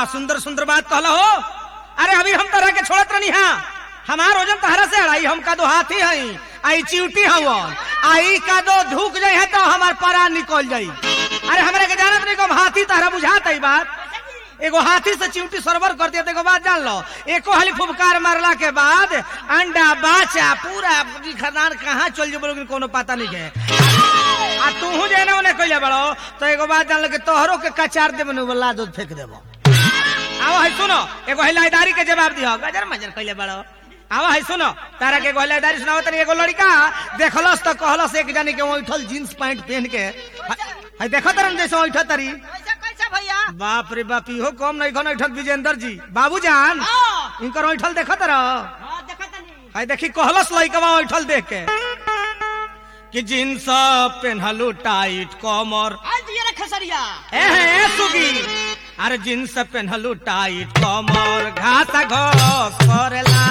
सुंदर सुंदर बात कहला हो अरे अभी हम तरह के छोड़त रहनी हा हमार वजन तहरा से अड़ाई हम का दो हाथी हई आई चिवटी हवन आई का दो धूक जाई है तो हमार परा निकल जाई अरे हमरा के जानत नहीं कम हाथी तहरा बुझात है बात एगो हाथी से चिवटी सरवर कर दिया तो एगो बात जान लो एको हाली फुफकार मारला के बाद अंडा बाचा पूरा पूरी खानदान कहाँ चल जेबो लेकिन कोनो पता नहीं है आ तूहू जे ना उन्हें कइले बड़ो तो एगो बात जान लो कि तोहरो के कचार देबो नु बोला दूध फेंक देबो आओ है सुनो एगो हिलाईदारी के जवाब दियो गजर मजर कइले बड़ो आओ है सुनो तारा के एगो हिलाईदारी सुनाओ तनी एगो लड़का देखलस तो कहलस एक जानी के ओइठल जींस पैंट पहन के है देखो तरन जैसे ओइठल तरी कैसे कैसे भैया बाप रे बाप इहो कम नहीं खन ऐठल विजेंद्र जी बाबूजान हाँ इनकर ऐठल देखत रह हाँ, देखा तनी आई देखी कहलस लइकवा ऐठल देख के कि जींस पेन्हलू टाइट कमर आज ये रे खसरिया ए हे सुगी अरे जींस पेन्हलू टाइट कमर घास घस करेला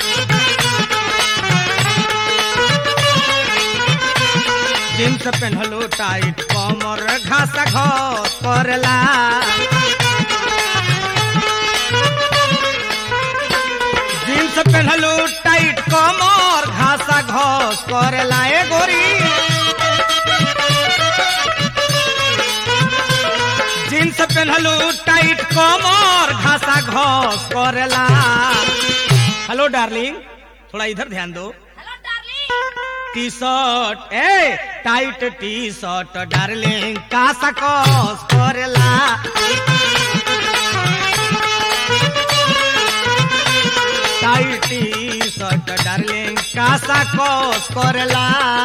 जींस पेन्हलू टाइट कमर घास घस करेला जींस पेन्हलू टाइट कमर घासा घस करेला ए गोरी जींस पेन्हलू टाइट कमर घासा घस करेला हेलो डार्लिंग थोड़ा इधर ध्यान दो हेलो डार्लिंग टी शर्ट ए टाइट टी शर्ट डार्लिंग कासा कस करेला टाइट टी शर्ट डार्लिंग कासा कस करेला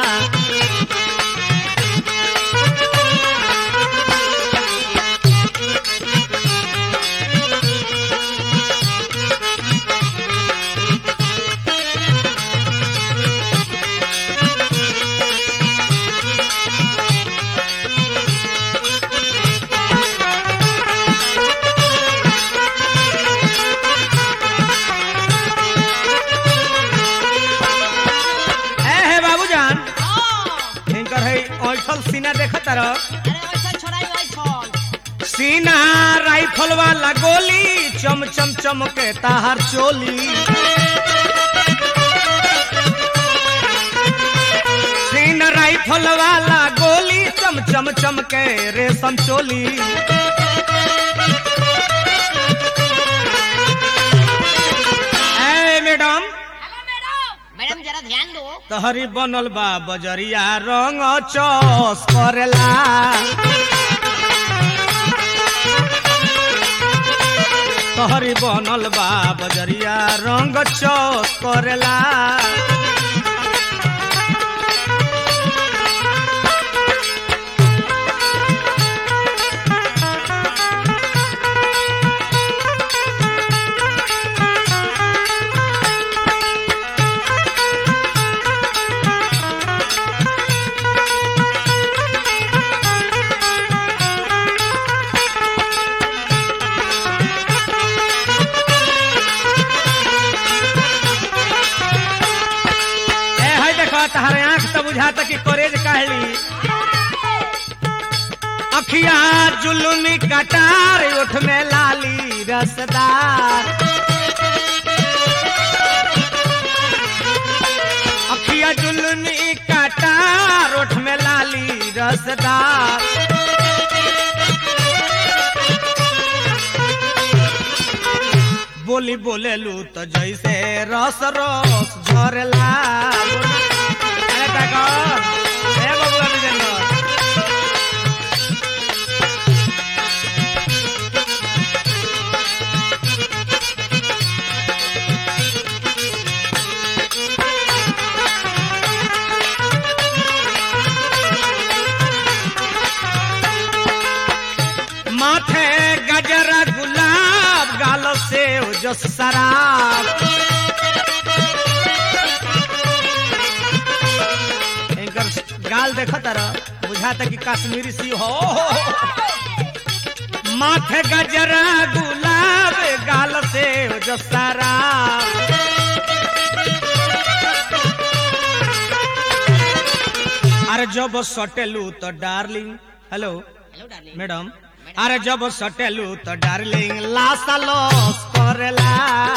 ए हे बाबूजान हाँ इनकर है ऐठल सीना देखत रह अरे वैसे छोड़ाई वही छोड़ सीना राइफल वाला गोली चम चम चमके ताहर चोली सीना राइफल वाला गोली चम चम चमके रेशम चोली ए मैडम हेलो मैडम मैडम जरा ध्यान दो तहरी बनल बा बजरिया रंग चौस करेला तहरी बनल बा बजरिया रंग चौस करेला ए है देखो तहरे आंख तो बुझाता कि करेज कहली अखिया जुलुमी कटार उठ में लाली रसदार अखिया जुलुमी कटार उठ में लाली रसदार बोली बोलेलू तो जैसे रस रस झरला अरे ताको, ए बबुआ विजेंद्र। माथे गजरा गुलाब गाल से जस शराब इनकर गाल देखो तारा बुझाता कि कश्मीरी सी हो माथे गजरा गुलाब गाल से जस शराब अरे जब सटेलू तो darling hello hello darling madam अरे जब सटेलू तो डार्लिंग लासा लॉस करेला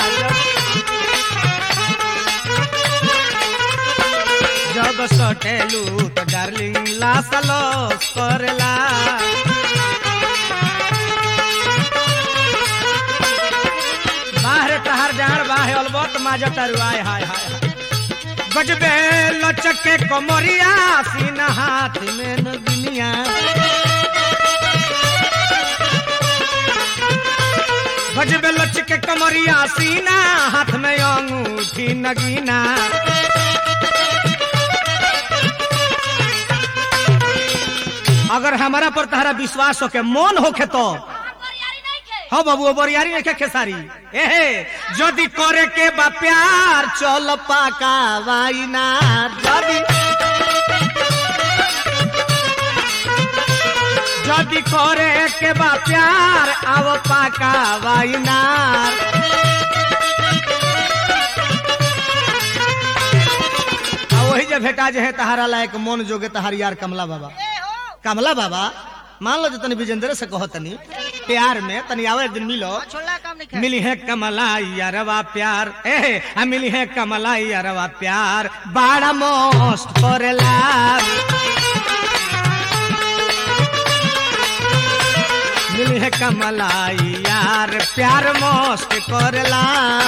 जब सटेलू तो डार्लिंग लासा लॉस करेला बाहर तहार डार बाहे अलबत माजा तरुआय हाय हाय हाय गजबे लचके कमरिया सीना हाथ में नगिनिया गजबे लचके कमरिया सीना हाथ में अंगूठी नगीना अगर हमारा पर तहरा विश्वास होके मन होके तो बरियारी नहीं खे हाँ बाबू बरियारी नहीं खेसारी एहे जदि करे के बा प्यार चल पाका वाइना जदि जदि करे के बा प्यार आव पाका वाइना आ वही जे भेटा जे है तहारा लायक मन जोगे तहार यार कमला बाबा ए हो कमला बाबा मान लो जो तनी विजेंद्र से कहो तनी प्यार में तनी आवे एक दिन मिलो छोड़ला काम नहीं खे मिली है कमला यारवा प्यार ए आ मिली है कमला यारवा प्यार बड़ा मस्त करेला मिली है कमला यार प्यार मस्त करेला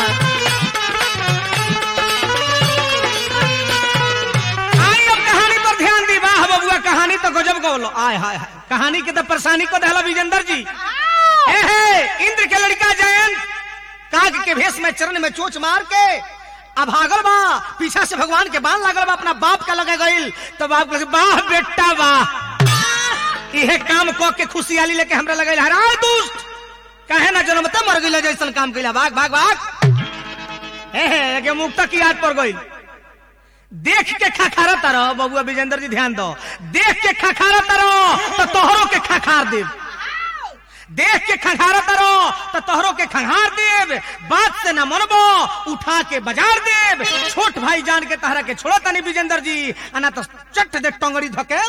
आई अब कहानी पर ध्यान दी वाह बबुआ कहानी तो गजब गौलो आय हाय हाय कहानी के तो परेशानी को दहला विजेंद्र जी ए हे इंद्र के लड़का जयंत काग के भेष में चरण में चोच मार के अब भागल बा पीछा से भगवान के बाण लागल बा अपना बाप का लगे गईल तो बाप कहले वाह बेटा वाह इहे काम क के खुशियाली लेके हमरा लगे हराय दुष्ट काहे ना जन्मते मर गइल जैसन काम कइला भाग भाग भाग हे हे के मुक्ता की याद पड़ गइल देख के खखारा तारो बबुआ विजेंद्र जी ध्यान दो देख के खखारा तारो तो तोहरो के खखार देव देख के खंघार तारो तो तोहरो के खंघार देव बात से न मनबो उठा के बाजार देव छोट भाई जान के तहरा के छोड़ो तनी विजेंद्र जी अना तो चट दे टंगड़ी धके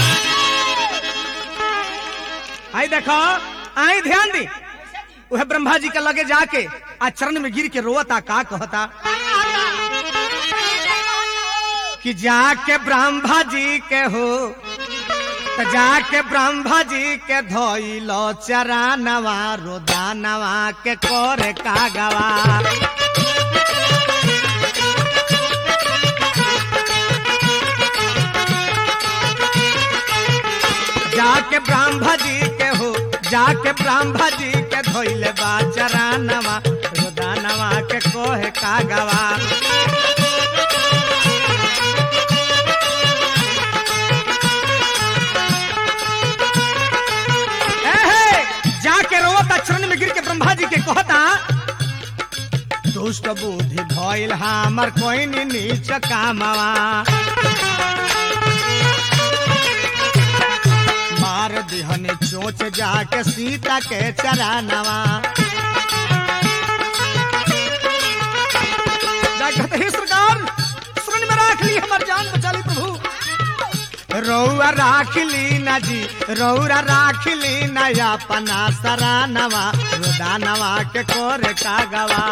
आई देखो आई ध्यान दी वह ब्रह्मा जी के लगे जाके आ चरण में गिर के रोता का कहता कि जाके ब्रह्मा जी के हो त जाके ब्रह्मा जी के धोइलो चरानवा रोदानवा के करे कागवा जाके ब्रह्मा जी के हो जाके ब्रह्मा जी के धोइले बा चरानवा रोदानवा के कोहे कागवा एहे, जाके रोता चरण में गिर के ब्रह्मा जी के कहता दुष्ट बुद्धि भइल हमर कोई नीच कामवा मार दिहनी चोच जाके सीता के चरानवा जाके हे सरकार शरण में राख ली हमर जान बचा ली प्रभु रौआ राखली ना जी रौरा राखली ना अपना सरानवा रोदानवा के कोरे कागवा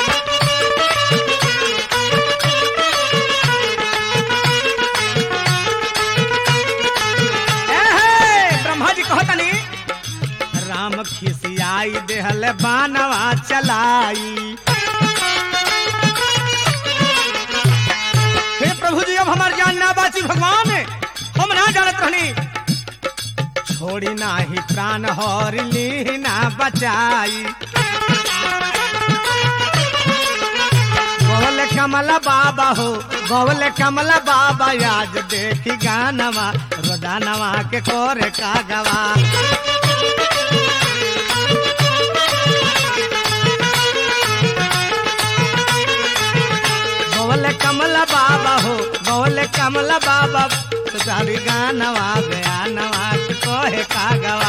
एहे, ब्रह्मा जी कहतनी राम खिसियाई देहल बानवा चलाई हे प्रभु जी अब हमार जान ना बाची भगवान हम ना जानत रहनी छोड़ी नाही प्राण हर ली ना बचाई गोवल कमला बाबा हो गोवल कमला बाबा आज देखी गानवा रोदानवा के कोरे कागवा गोवल कमला बाबा हो गोवल कमला बाबा तुझारी गानवा बयानवा के कोहे कागवा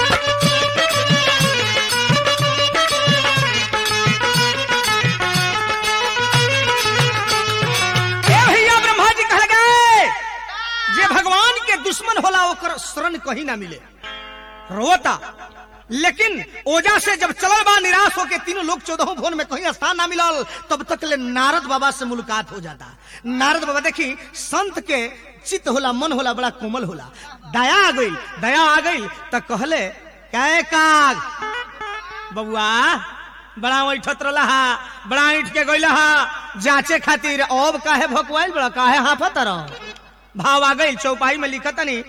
ए भैया ब्रह्मा जी कह गए जे भगवान के दुश्मन होला ओकर शरण कहीं ना मिले रोता लेकिन ओजा से जब चलल बा निराश होके तीनों लोग चौदह भवन में कहीं स्थान ना मिलल तब तक ले नारद बाबा से मुलाकात हो जाता नारद बाबा देखी संत के चित्त होला मन होला बड़ा कोमल होला दया आ गई दया आ गई तो कहले कै काग बबुआ बड़ा ऐठत रहा हा बड़ा ऐठ के गइल हा जांचे खातिर अब काहे भकवाइल बड़ा काहे हाफत रह भाव आ गई चौपाई में लिखत नहीं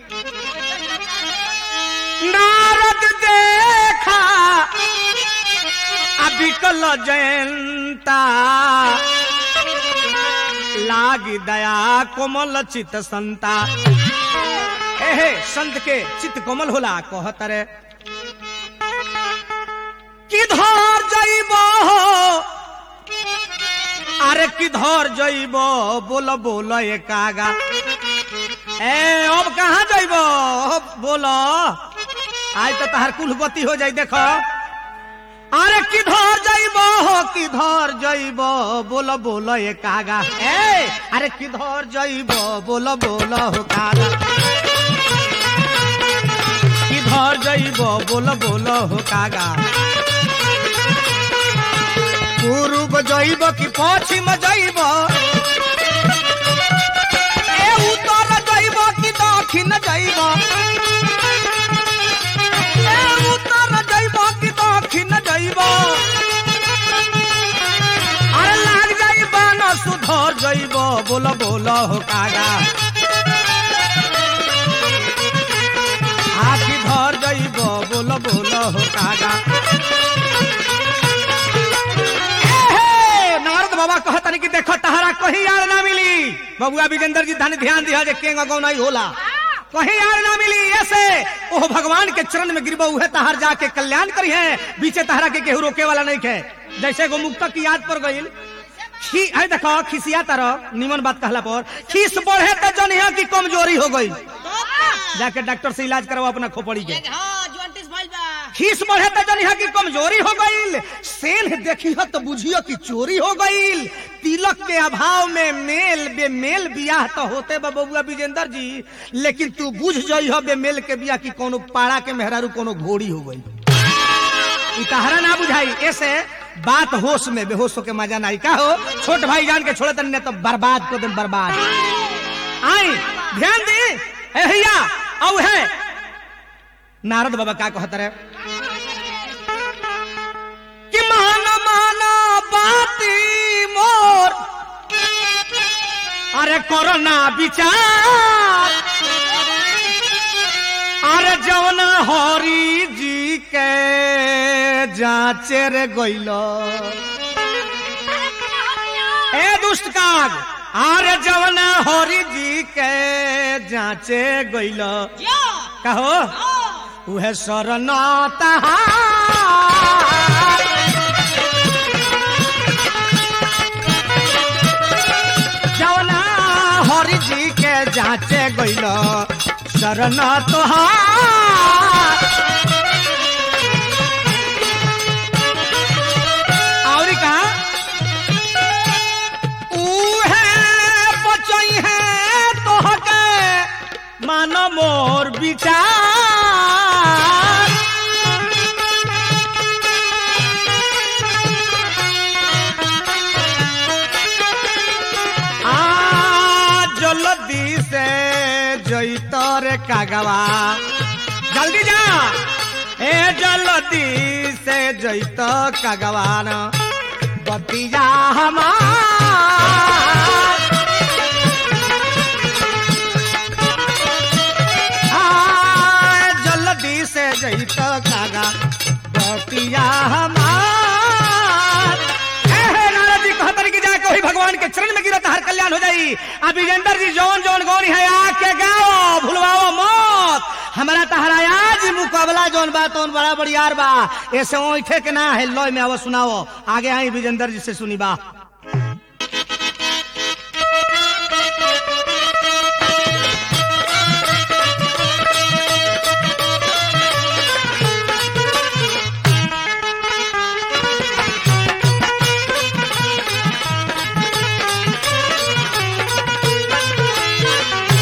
नारद देखा अबिकल जयंता लागी दया कोमल चित संता हे हे संत के चित कोमल होला कहत रे किधर जइब अरे किधर जइब बोल बोल ए कागा ए अब कहाँ जइब बोलो आज तो तहार कुल गति हो जाई देखो अरे किधर जइब हो किधर जइब बोल बोल ए कागा ए अरे किधर जइब बोल बोल हो कागा किधर जइब बोल बोल हो कागा पूर्व जइब कि पश्चिम जइब ए उत्तर जइब कि दक्षिण जइब ए उत्तर जइब कि दक्षिण जइब अरे लाग जइब न सुधर जइब बोल बोल हो कागा आखि धर जइब बोल बोल हो कागा नारद बाबा कहतन कि देखो तहरा कहीं यार ना मिली बबुआ विजेंद्र जी धन ध्यान दिया जे केंगा गौनाई होला कहीं यार ना मिली ऐसे ओह भगवान के चरण में गिरबो उहे तहर जाके कल्याण करी है बीचे तहरा के केहू रोके वाला नहीं है जैसे गो मुक्ता की याद पर गईल खी अरे देखो खिसिया तरह निमन बात कहला पर खीस बढ़े तो जनिया की कमजोरी हो गई जाके डॉक्टर से इलाज करवा अपना खोपड़ी के हाँ ज्वाइंटिस भइल बा खीस बढ़े तो जनिया की कमजोरी हो गईल सेल देखी हो तो बुझियो कि चोरी हो गईल तिलक के अभाव में मेल बेमेल बियाह तो होते बा बबुआ विजेंद्र जी लेकिन तू बुझ जाई हो बेमेल के बियाह की कोनो पाड़ा के मेहरारू कोनो घोड़ी हो गई ई तहरा ना बुझाई ऐसे बात होश में बेहोश होके मजा नहीं का हो छोट भाई जान के छोड़े तनी तो बर्बाद कर दे बर्बाद आई ध्यान दी ए भैया औ है नारद बाबा का कहत रहे कि मान माना बाती मोर अरे कोरोना विचार अरे जवना हरी जी के जांचे रे गइलो ए दुष्ट काग अरे जवना हरी जी के जांचे गइलो यो कहो ओ उहे शरण तहार जवना हरि जी के जांचे गइल शरण तोहार और का उहे बचई है तोहके मान मोर विचार आ जल्दी से जैतर कागवा जल्दी जा ए जल्दी से जैत कागवान बतिया हमार आ, जल्दी से जैत कागा बतिया हमार हे, हे, नारद जी कहतर कि जाके वही भगवान के चरण में गिरत हर कल्याण हो जाई अब विजेंद्र जी जौन जौन गौरी है आके गाओ भूलवाओ मत हमारा तहरा आज मुकाबला जौन बा तौन बड़ा बड़ियार बा ऐसे ओठे के ना है लॉय में आवो सुनाओ आगे आई विजेंद्र जी से सुनी बा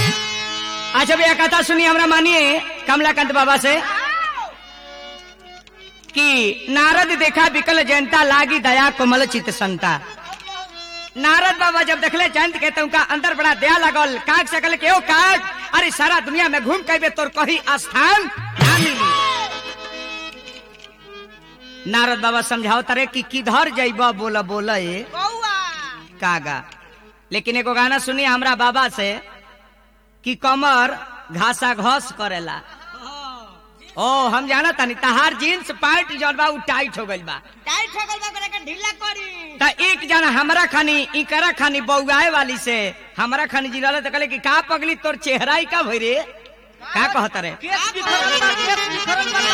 अच्छा भैया कथा सुनिए हमरा मानिए कमलाकांत बाबा से कि नारद देखा विकल जनता लागी दया कोमल चित संता नारद बाबा जब देखले जयंत के तो उनका अंदर बड़ा दया लगल काग सकल के ओ काग अरे सारा दुनिया में घूम के तोर कहीं स्थान ना मिली नारद बाबा समझाओ तारे कि किधर जइब बोला बोला ए कौआ कागा लेकिन एगो गाना सुनी हमरा बाबा से कि कमर घासा घस करेला ओ हम जाना तानी तहार जींस पैंट जौन बा उ टाइट हो गइल बा टाइट हो गल बा करे के ढीला करी त एक जना हमरा खानी इकरा खानी बौगाए वाली से हमरा खानी जिलले त कहले कि का पगली तोर चेहरा ही का भई रे का कहत रे केस बिखरल बा केस बिखरल बा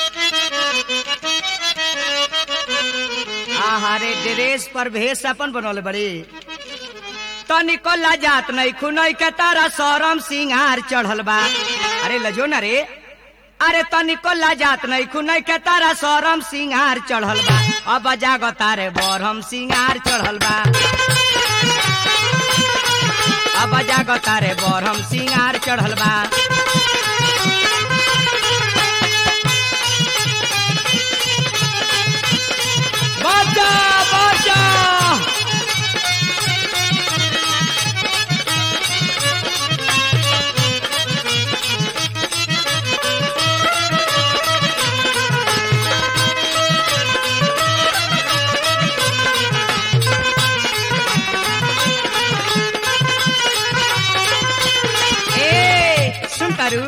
कहा आहा रे ड्रेस पर भेष अपन बनौले बड़ी तो निकल जात नहीं खुनई के तारा सरम सिंगार चढ़ल बा अरे लजो ना रे अरे तो निकल जात नहीं खुनई के तारा सरम सिंगार चढ़ल बा अब जाग तारे बरहम सिंगार चढ़ल बा अब जाग तारे बरहम सिंगार चढ़ल बा बचा बचा ए सुन तारू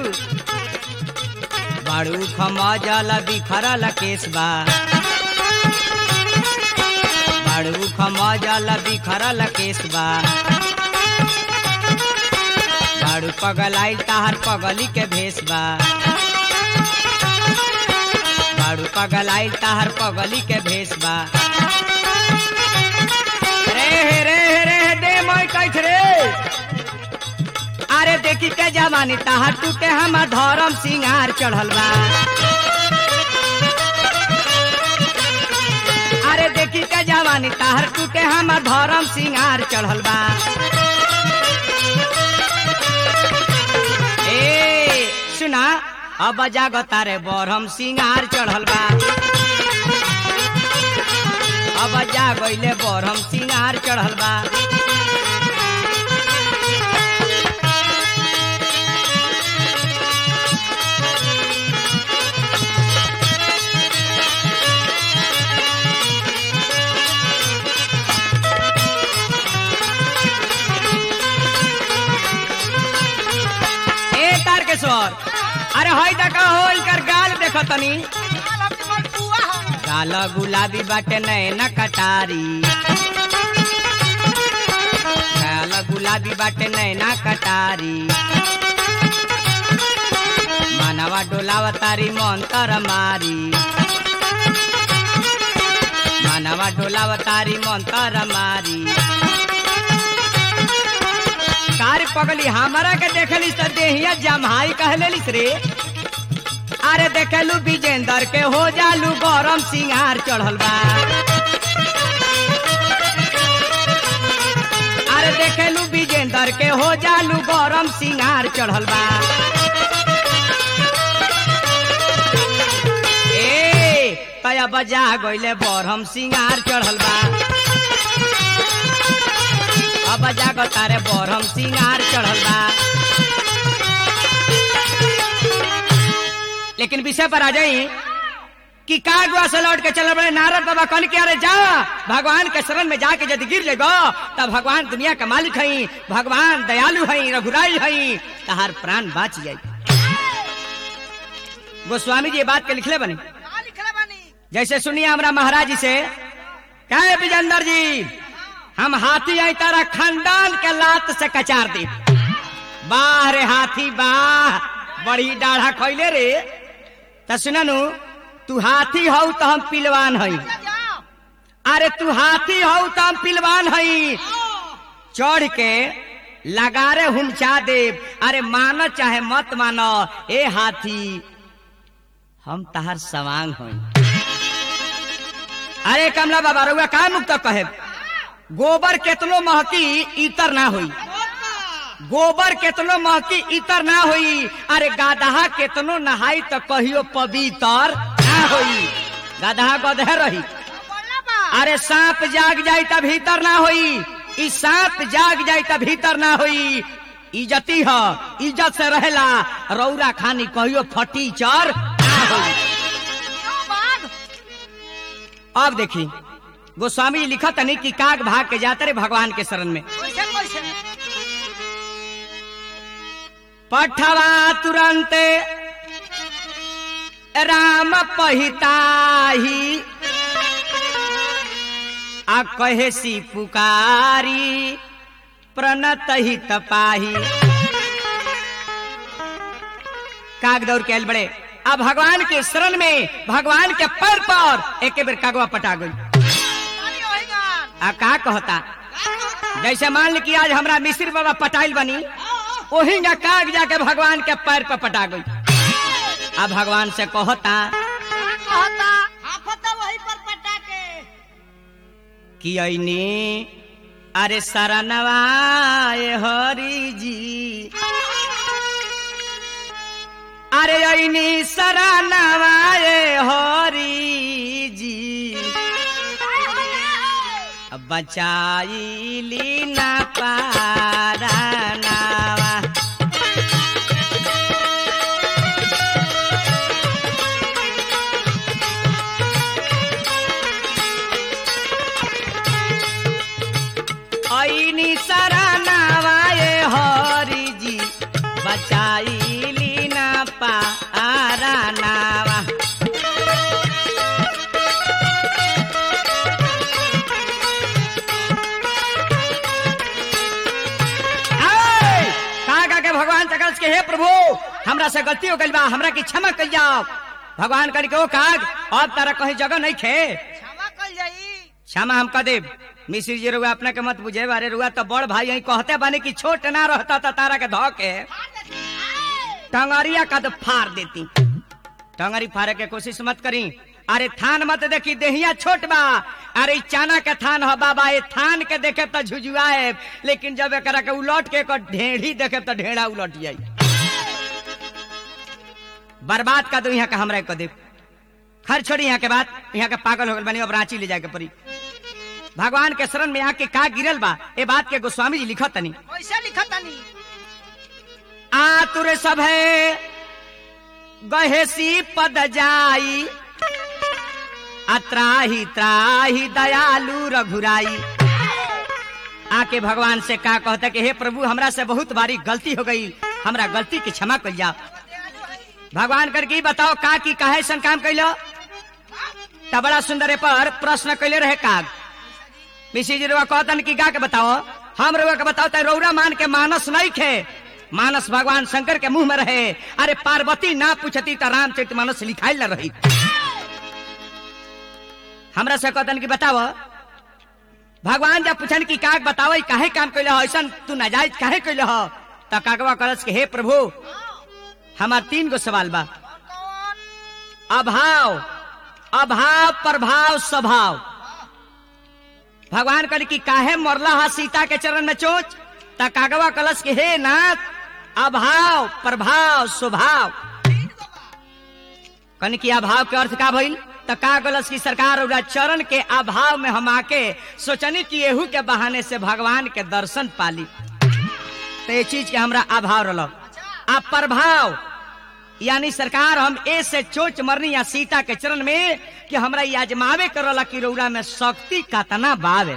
बाड़ू खमजल बिखरल केसबा बाड़ू खमजल बिखरल केसबा बाड़ू पगलाई ताहर पगली के भेसबा बाड़ू पगलाई ताहर पगली के भेसबा रे हे रे हे रे हे दे मैं कैथ रे अरे देखी के जवानी ताहर टूटे हम धर्म सिंगार चढ़ल बा अरे देखी के जवानी ताहर टूटे हम धर्म सिंगार चढ़ल बा ए सुना अब जाग तारे बरहम सिंगार चढ़ल बा अब जा गईले बरहम सिंगार चढ़ल बा ए तारकेश्वर अरे हई देखा हो इकर गाल देखो तनी गाल गुलाबी बाटे नैना कटारी गाल गुलाबी बाटे नैना कटारी मानवा डोलाव तारी मंतर मारी मानवा डोलाव तारी मंतर मारी कार पगली हमारा के देखली तो देहिया जमहाई कहलेलिस रे अरे देखेलू विजेंदर के हो जालू गरम सिंगार चढ़ल बा अरे देखेलू विजेंदर के हो जालू गरम सिंगार चढ़ल बा ए तया बजा गइले बरहम सिंगार चढ़ल बा अब जाग तारे बरहम सिंगार चढ़ल बा लेकिन विषय पर आ जाई कि का गुआ से लौट के चल बड़े नारद बाबा कल के अरे जा भगवान के शरण में जाके यदि गिर लेगो तब भगवान दुनिया का मालिक हई भगवान दयालु हई रघुराई हई तहार प्राण बाच जाई गोस्वामी जी ये बात के लिखले बने जैसे सुनिए हमरा महाराज जी से कहे विजेंदर जी हम हाथी आई तारा खानदान के लात से कचार दी वाह रे हाथी वाह बड़ी डाढ़ा खैले रे त सुननु तू हाथी हौ तो हम पिलवान हई अरे तू हाथी हौ तो हम पिलवान हई चढ़ के लगारे हुमचा देव अरे मानो चाहे मत मानो ए हाथी हम तहार सवांग हई अरे कमला बाबा रउआ का मुक्त कहे गोबर केतनो महकी इतर ना होई गोबर केतनो महकी इतर ना होई अरे गादहा केतनो नहाई तो कहियो पवित्र ना होई गधा गधे रही बोलना बा अरे सांप जाग जाई त भीतर ना होई ई सांप जाग जाई त भीतर ना होई इज्जती ह इज्जत से रहेला रौरा खानी कहियो फटी चर ना होई क्यों बाघ अब देखी गोस्वामी लिखत नहीं कि काग भाग के जाते रे भगवान के शरण में कैसे कैसे पठवा तुरंत राम पहिताही आ कहे सी पुकारी प्रणत ही तपाही काग दौड़ के आयल बड़े अब भगवान के शरण में भगवान के पैर पर एक बेर कागवा पटा गई पानी होएगा आ का कहता जैसे मान ली कि आज हमरा मिश्र बाबा पटाइल बनी वही ना काग जाके भगवान के पैर पर पटा गई अब भगवान से कहता कहता आफत वही पर पटा के कि ऐनी अरे शरणवाए हरि जी अरे ऐनी शरणवाए हरि जी बचाईली ना पारा नावा ऐनी शरणवाए हरि जी बचाईली ना पारा नावा आय! कहा का के भगवान तकस के हे प्रभु हमरा से गलती हो गई बा हमरा की क्षमा कर जाओ भगवान कर के ओ काग अब तारा कहीं जगह नहीं खे क्षमा कर जाई क्षमा हम कह देब मिश्री जी रुआ अपना के मत बुझे बारे रुआ तो बड़ भाई यही कहते बानी कि छोट ना रहता तो तारा के धो के टंगरिया का तो फाड़ देती टंगरी फाड़े के कोशिश मत करी अरे थान मत देखी देहिया छोट बा अरे ई चाना के थान ह बाबा ये थान के देखे तो झुझुआए लेकिन जब एकरा के उलट के एकर ढेढ़ी देखे तो ढेड़ा उलट जाई बर्बाद का दो यहाँ का हमरा के दे खर छोड़ी यहाँ के बात यहाँ के पागल हो गल बनी अब रांची ले जाए के पड़ी भगवान के शरण में आके का गिरल बा ए बात के गोस्वामी जी लिखत तनी कैसे लिखा तनी आतुर सब है गहेसी पद जाई अत्राही त्राही दयालु रघुराई आके भगवान से का कहता कि हे प्रभु हमरा से बहुत बारी गलती हो गई हमरा गलती की क्षमा कर जाओ भगवान कर की बताओ का की काहे ऐसन काम कैलो त बड़ा सुंदर ए पर प्रश्न कैले रहे काग मिसी जी रुआ कहतन की गा के बताओ हम रुआ के बताओ त रौरा मान के मानस नहीं खे मानस भगवान शंकर के मुंह में रहे अरे पार्वती ना पूछती त रामचरित मानस लिखाई ल रही हमरा से कहतन की बताओ भगवान जब पूछन की काग बताओ ई काहे काम कैले हो ऐसन तू नाजायज काहे कैले हो त कागवा कलस के हे प्रभु हमार तीन गो सवाल बा कौन अभाव अभाव प्रभाव स्वभाव भगवान कल की काहे मरला हा सीता के चरण में चोच त कागवा कलश के हे नाथ अभाव प्रभाव स्वभाव कन की अभाव के अर्थ का भइल त का कलश की सरकार और चरण के अभाव में हम आके सोचनी कि एहू के बहाने से भगवान के दर्शन पाली तो ये चीज के हमरा अभाव रहा आ प्रभाव यानी सरकार हम ए से चोच मरनी या सीता के चरण में कि हमरा ये आजमावे करला कि रौरा में शक्ति कतना बावे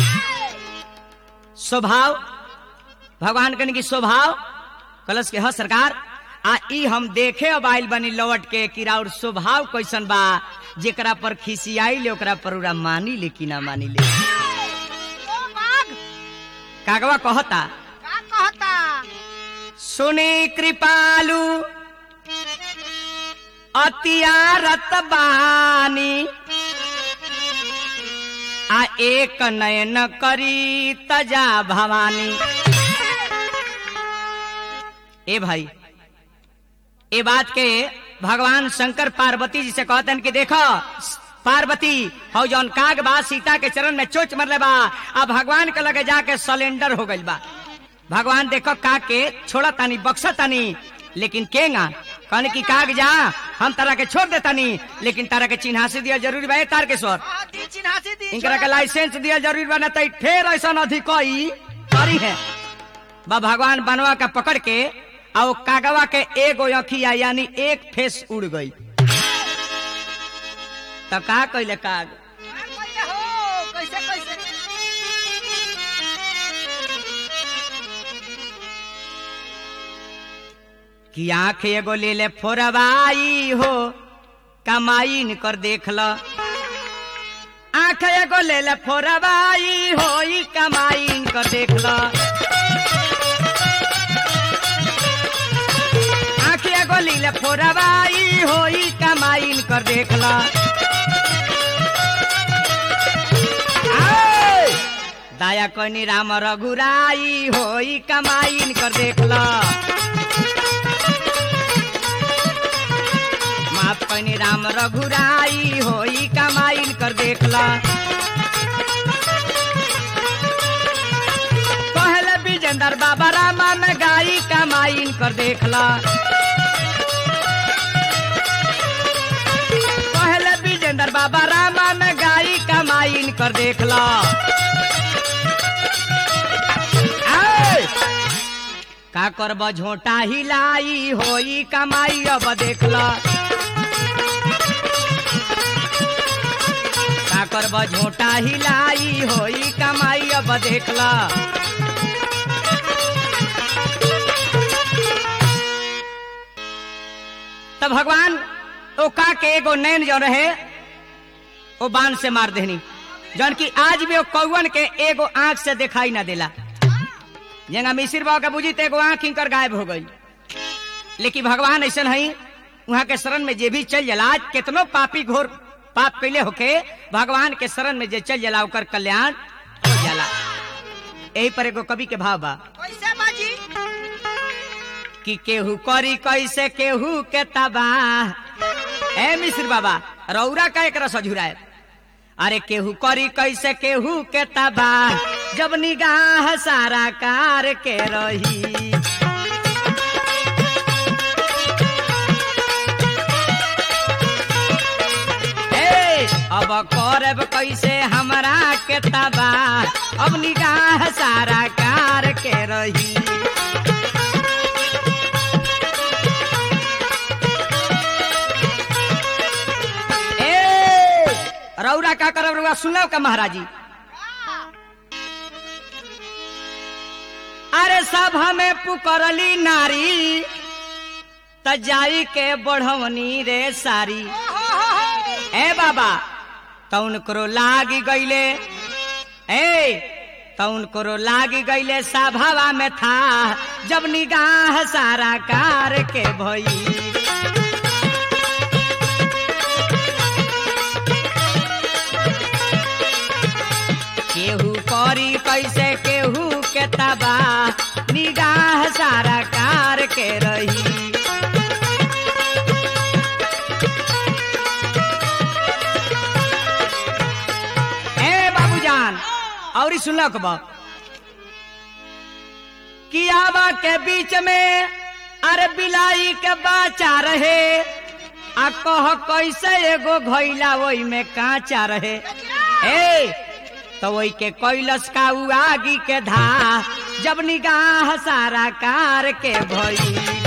स्वभाव भगवान कन की स्वभाव कलश के ह सरकार आ ई हम देखे अब आइल बनी लौट के कि राउर स्वभाव कैसन बा जेकरा पर खिसियाई ले ओकरा पर उरा मानी ले कि ना मानी ले ओ बाघ कागवा कहता का कहता सुनी कृपालु अतियारत बानी आ एक नयन करी तजा भवानी ए भाई ए बात के भगवान शंकर पार्वती जी से कहतन कि देखो पार्वती हो जौन काग बा सीता के चरण में चोच मरले बा अब भगवान के लगे जाके सिलेंडर हो गइल बा भगवान देखो का के छोड़ा तानी बक्सा तानी लेकिन केगा कहने की काग जा हम तारा के छोड़ देता नहीं लेकिन तारा के चिन्हासी दिया जरूरी बा ए तार के स्वर हाँ, दी चिन्हासी दी इनकरा के लाइसेंस दिया जरूरी बा ना तई ठेर ऐसा अधिकई करी है बा भगवान बनवा का पकड़ के आ वो कागवा के एगो अखिया यानी एक फेस उड़ गई तो का कहले काग हाँ, कैसे हो कैसे कैसे कि आंख एगो ले ले फोरवाई हो कमाई कर देख ल आंख एगो ले ले फोरवाई हो ई कमाई कर देख ल आंख एगो ले ले फोरवाई हो ई कमाई कर देख ल आय! दया कनी राम रघुराई हो ई कमाई कर देख ल माफ कनी राम रघुराई होई कमाइन कर देखला कहले विजेंदर बाबा रामा में गाई कमाइन कर देखला कहले विजेंदर बाबा रामा में गाई कमाइन कर देखला आय! का करब झोटा हिलाई होई कमाई अब देखला का करब झोटा हिलाई होई कमाई अब देखला तब भगवान ओ का के एगो नैन जो रहे ओ बाण से मार देनी जौन की आज भी ओ कौवन के एगो आंख से दिखाई ना देला जेंगा मिसिर बाबा के बुझी तो एगो आंख इनकर गायब हो गई लेकिन भगवान ऐसा है वहां के शरण में जे भी चल जला आज कितनो पापी घोर पाप कैले होके भगवान के शरण में जे चल जला ओकर कल्याण हो जाला यही पर एगो कवि के भाव बा कैसे बाजी कि केहू करी कैसे केहू के तबाह ए मिश्र बाबा रौरा का एक रस झुराए अरे केहू करी कैसे केहू के तबाह जब निगाह सारा कार के रही ए, अब करब कैसे हमरा के तबाह अब निगाह सारा कार के रही ए रौरा का करब रौरा सुनल का महाराजी अरे सब हमें पुकरली नारी त जाई के बढ़वनी रे सारी ए बाबा तौन करो लागी गईले ए तौन करो लागी गईले सभावा में था जब निगाह सारा कार के भई केहू करी कैसे केहू के तबा निगाह सारा कार के रही ए बाबूजान और सुनक बा कियावा के बीच में अरे बिलाई के बाचा रहे आ कह कैसे एगो घैला ओई में काचा रहे ए तो वही के कैलस का उ आगी के धा जब निगाह सारा कार के भई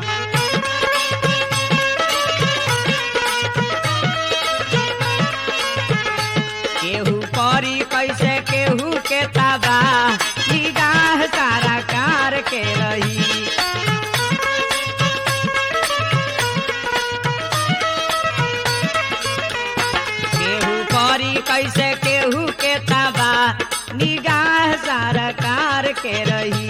केहू करी कैसे केहू के तबा निगाह सारा कार के रही केहू करी कैसे केहू के तबा निगाह सारा कार के रही